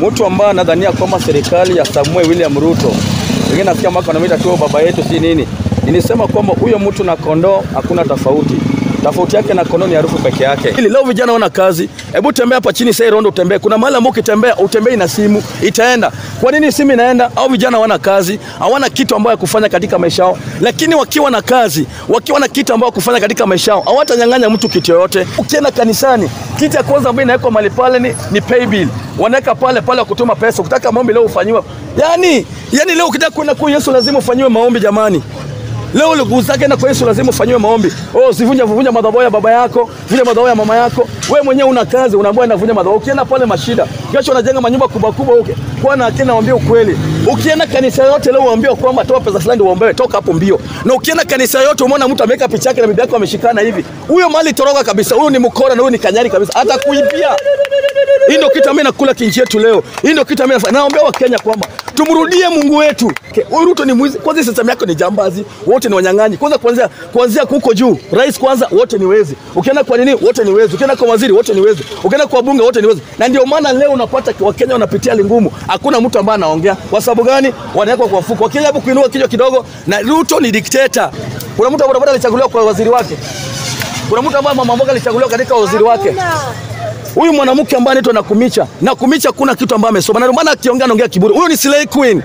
mtu ambaye anadhania kwamba serikali ya Samuel William Ruto, wengine nasikia mwaka wanamuita tu baba yetu, si nini. Nilisema kwamba huyo mtu na kondoo hakuna tofauti. Tofauti yake na kondoo ni harufu peke yake. Ili leo vijana wana kazi, hebu tembea hapa chini sasa Rondo utembee. Kuna mahali ambapo ukitembea utembei na simu itaenda. Kwa nini simu inaenda? Au vijana wana kazi, hawana kitu ambayo ya kufanya katika maisha yao. Lakini wakiwa na kazi, wakiwa na kitu ambayo kufanya katika maisha yao, hawatanyang'anya mtu kitu yoyote. Ukienda kanisani, kitu ya kwanza ambayo inawekwa mahali pale ni, ni pay bill. Wanaweka pale pale ya kutuma pesa. Ukitaka maombi leo ufanyiwe. Yaani, yaani leo ukitaka kwenda kwa Yesu lazima ufanyiwe maombi jamani. Leo ulikuzake na kwa Yesu lazima ufanyiwe maombi. Oh, sivunja vunja madhabahu ya baba yako, vunja madhabahu ya mama yako. Wewe mwenyewe una kazi, unaambiwa navunja madhabahu. Ukienda pale mashida, kesho unajenga manyumba kubwa kubwa huko. Kwa na akina naambia ukweli. Ukienda kanisa yote leo uambiwa kwamba toa pesa fulani uombewe, toka hapo mbio. Na ukienda kanisa yote umeona mtu ameweka picha yake na bibi yake wameshikana hivi. Huyo mali toroka kabisa. Huyo ni mkora na huyo ni kanyari kabisa. Hata kuibia. Hii ndio kitu mimi nakula kinchi yetu leo. Hii ndio kitu mimi naombea Wakenya kwamba tumrudie Mungu wetu. Huyu Ruto ni mwizi. Kwanza system yako ni jambazi, wote ni wanyang'anyi. Kwanza kuanzia kuanzia huko juu, rais kwanza wote ni wezi. Ukienda kwa nini wote ni wezi. Ukienda kwa waziri wote ni wezi. Ukienda kwa bunge wote ni wezi. Na ndio maana leo unapata Wakenya wanapitia hali ngumu. Hakuna mtu ambaye anaongea. Kwa sababu gani? Wanawekwa kwa mfuko. Wakija hapo kuinua kichwa kidogo na Ruto ni dikteta. Kuna mtu ambaye alichaguliwa kwa waziri wake. Kuna mtu ambaye mama mboga alichaguliwa katika waziri wake. Huyu mwanamke ambaye anaitwa Nakumicha, Nakumicha kuna kitu ambaye amesoma. Na ndio maana akiongea anaongea kiburi. Huyu ni slay queen.